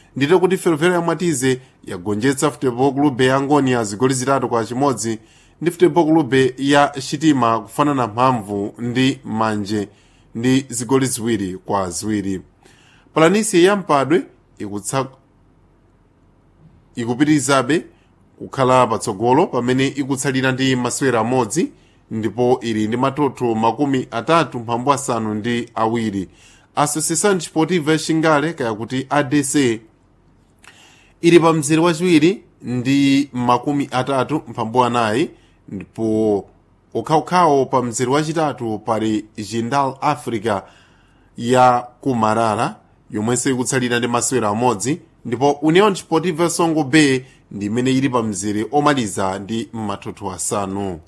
ndite kuti ferroviária ya mwatize yagonjetsa futebol clube ya angonia zigoli zitatu kwa chimodzi ndi futebol clube ya chitima kufanana mphamvu ndi manje ndi zigoli ziwiri kwa ziwiri palanisi ya mpadwe ikutsa ikupitirizabe kukhala patsogolo pamene ikutsalira ndi masewera amodzi ndipo ili ndi matoto makumi atatu mphambu asanu ndi awiri associação desportiva yaxingale kaya kuti adc ili pa mzere wachiwiri ndi makumi atatu mphambu anayi ndipo ukhawukhawo pa mzere wachitatu pali jindal africa ya kumarara yomwenso ikutsalira ndi masewera amodzi ndipo union desportiva songo bay ndi imene ili pa mzere omaliza ndi matoto asanu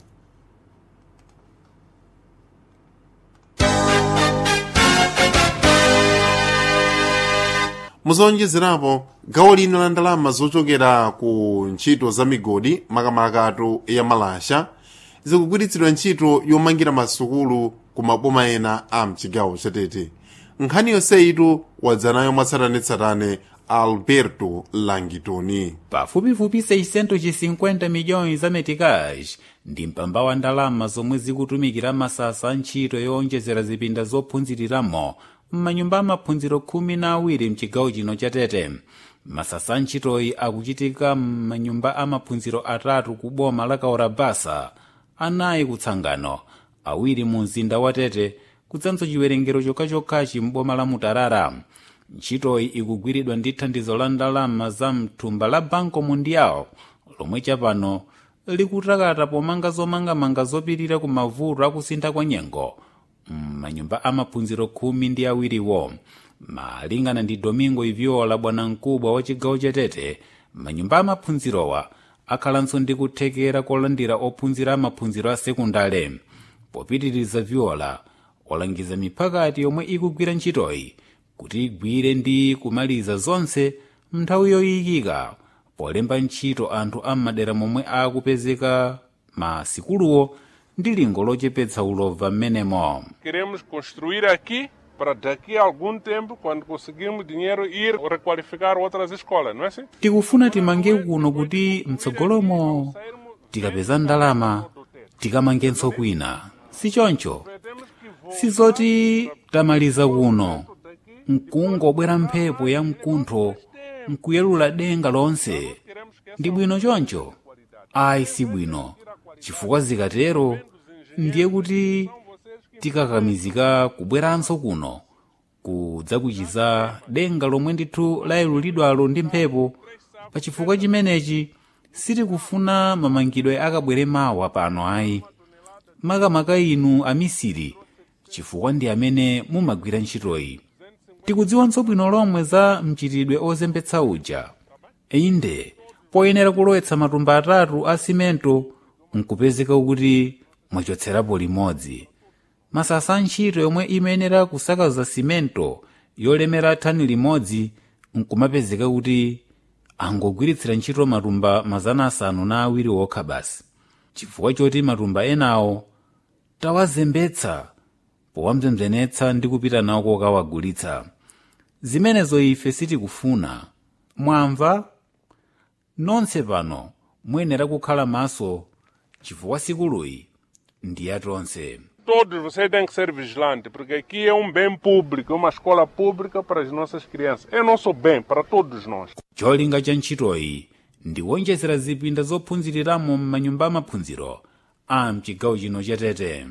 muzonjezerapo gawo lino la ndalama zochokera ku ntchito za migodi makamakatu ya malasha zikugwiritsidwa ntchito yomangira masukulu ku maboma ena a mchigawo chatete nkhani yonseyitu wadzanayo mwatsatanetsatane alberto langitoni pafupifupi 650 milhões za meticais ndi mpamba wa ndalama zomwe zikutumikira masasa a ntchito yowonjezera zipinda zophunziriramo m'manyumba amaphunziro khumi na awiri mchigawo chino cha tete masasa a ntchitoyi akuchitika m'manyumba amaphunziro atatu ku boma la kaorabasa anayi kutsangano awiri mu mzinda wa tete kudzanso chiwerengero chokhachokhachi m'boma la mutarara ntchitoyi ikugwiridwa ndi thandizo la ndalama za mthumba la banco mundial lomwe chapano likutakata pomanga zomangamanga zopirira ku mavuto akusintha kwa nyengo m'manyumba amaphunziro khumi ndi awiriwo malingana ndi domingo iviola bwanamkubwa wa chigawo chatete manyumba amaphunzirowa akhalanso ndi kuthekera kolandira ophunzira amaphunziro a sekundale popitiriza viola walangiza miphakati yomwe ikugwira ntchitoyi kuti igwire ndi kumaliza zonse mnthawi yoyikika polemba ntchito anthu am'madera momwe akupezeka masikuluwo ndi lingo lochepetsa ulova m'menemo Queremos construir aqui para daqui a algum tempo, quando conseguirmos dinheiro, ir requalificar outras escolas, não é assim? tikufuna timange kuno kuti mtsogolomo tikapeza ndalama tikamangenso kwina sichoncho sizoti tamaliza kuno nkungobwera mphepo ya mkuntho nkuyelula denga lonse ndi bwino choncho ayi si bwino chifukwa zikatero ndiye kuti tikakamizika kubweranso kuno kudzakuchiza denga lomwe ndithu layelulidwalo ndi mphepo pa chifukwa chimenechi sitikufuna mamangidwe akabwere mawa pano ayi makamaka inu amisiri chifukwa ndi amene mumagwira ntchitoyi tikudziwanso bwino lomwe za mchitidwe ozembetsa uja inde poyenera kulowetsa matumba atatu a simento nkupezeka kuti mwachotserapo limodzi masasa a ntchito yomwe imayenera kusakaza simento yolemera thani limodzi nkumapezeka kuti angogwiritsira ntchito matumba mazana asanu na awiri okha basi chifukwa choti matumba enawo tawazembetsa powamzemzenetsa ndi kupita nawo kokawagulitsa zimenezo ife sitikufuna mwamva nonse pano muyenera kukhala maso chifukwa sikuluyi ndi yatonse Todos vocês têm que ser vigilantes, porque aqui é um bem público, é uma escola pública para as nossas crianças. É nosso bem, para todos nós. cholinga cha ntchitoyi ndi wonjezera zipinda zophunziriramo m'manyumba amaphunziro a mchigawo chino cha tete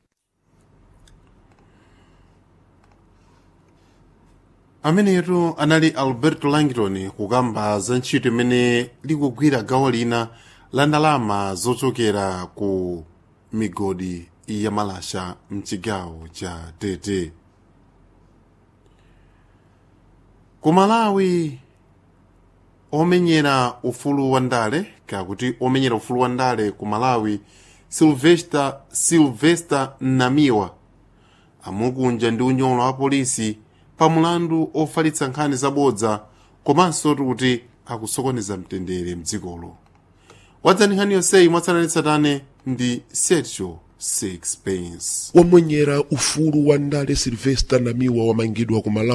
amenetu anali alberto langton kukamba za ntchito imene likugwira gawo lina la ndalama zochokera ku migodi ya malasha mchigawo cha tete ku malawi omenyera ufulu wa ndale kakuti omenyera ufulu wa ndale ku malawi silvester silvester namiwa amukunja ndi unyolo wa polisi pa mulandu ofalitsa nkhani zabodza komanso kuti akusokoneza mtendere mdzikolo wadzani nkhani yonseyi mwatsatanetsatane ndi sergio sixpence wamwenyera ufulu wa ndale silvester namiwa wamangidwa ku malawi